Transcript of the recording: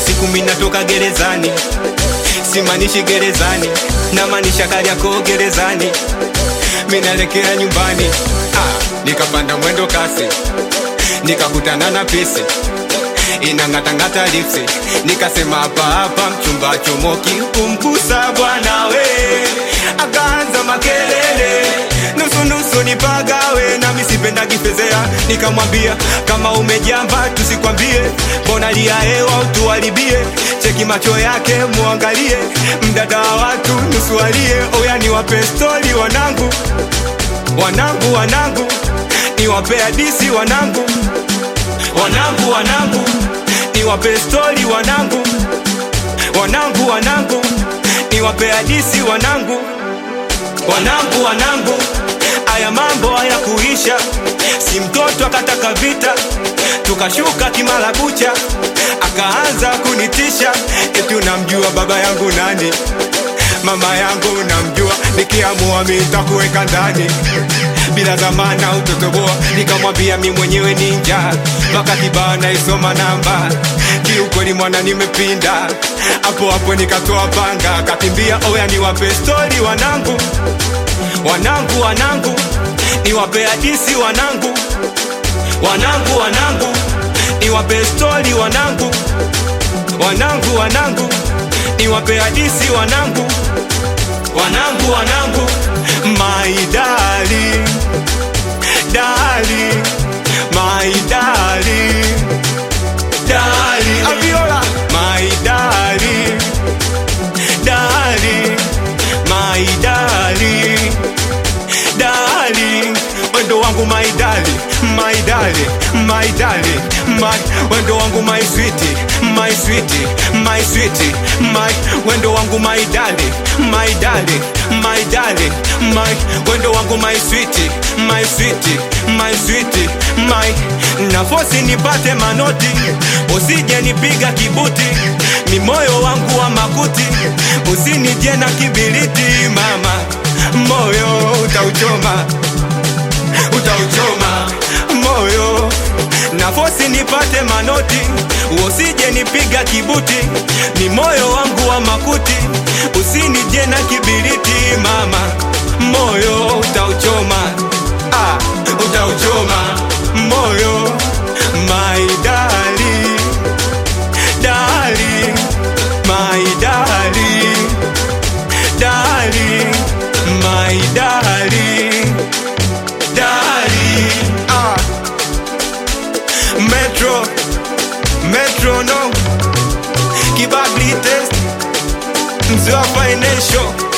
siku minatoka gerezani simanishi gerezani namaanisha Kariakoo gerezani minaelekea nyumbani ah, nikapanda mwendo kasi nikakutana na pisi inang'atang'ata lipsi nikasema hapa hapa mchumba chomoki kumgusa bwana we akaanza makelele nusunusu nipagawe nami sipendagi fezea nikamwambia kama umejamba tusikwambie mbona lia hewa utuharibie cheki macho yake muangalie mdada wa watu nusualie oya ni wape stori wanangu wanangu wanangu niwape hadisi wanangu wanangu wanangu niwape stori wanangu wanangu wanangu niwape hadisi wanangu wanangu wanangu aya mambo haya kuisha si mtoto akataka vita tukashuka kimala kucha akaanza kunitisha eti unamjua baba yangu nani mama yangu unamjua nikiamua mitakuweka ndani bila zamana utotoboa nikamwambia mi mwenyewe ninja wakati bana isoma namba kiukweli mwana nimepinda hapo hapo nikatoa panga kakimbia oya niwape stori wanangu wanangu wanangu niwape hadisi wanangu wanangu wanangu niwape stori wanangu wanangu wanangu niwape hadisi wanangu wanangu wanangu maidali dali maidali dali aviola maidali dali maidali dali wendo wangu maidali maidali maidali my wendo wangu my sweetie my sweetie my sweetie my wendo wangu maidali maidali maidali my wendo wangu my sweetie my sweetie my sweetie my nafosi nipate manoti usije nipiga kibuti ni moyo wangu wa makuti usinije na kibiriti mama moyo utauchoma utauchoma moyo nafosi nipate manoti usije nipiga kibuti ni moyo wangu wa makuti usinije na kibiriti mama moyo utauchoma ah, utauchoma moyo maidali dali maidali dali maidali dali ah. metro metro no kibagli test mzee wa financial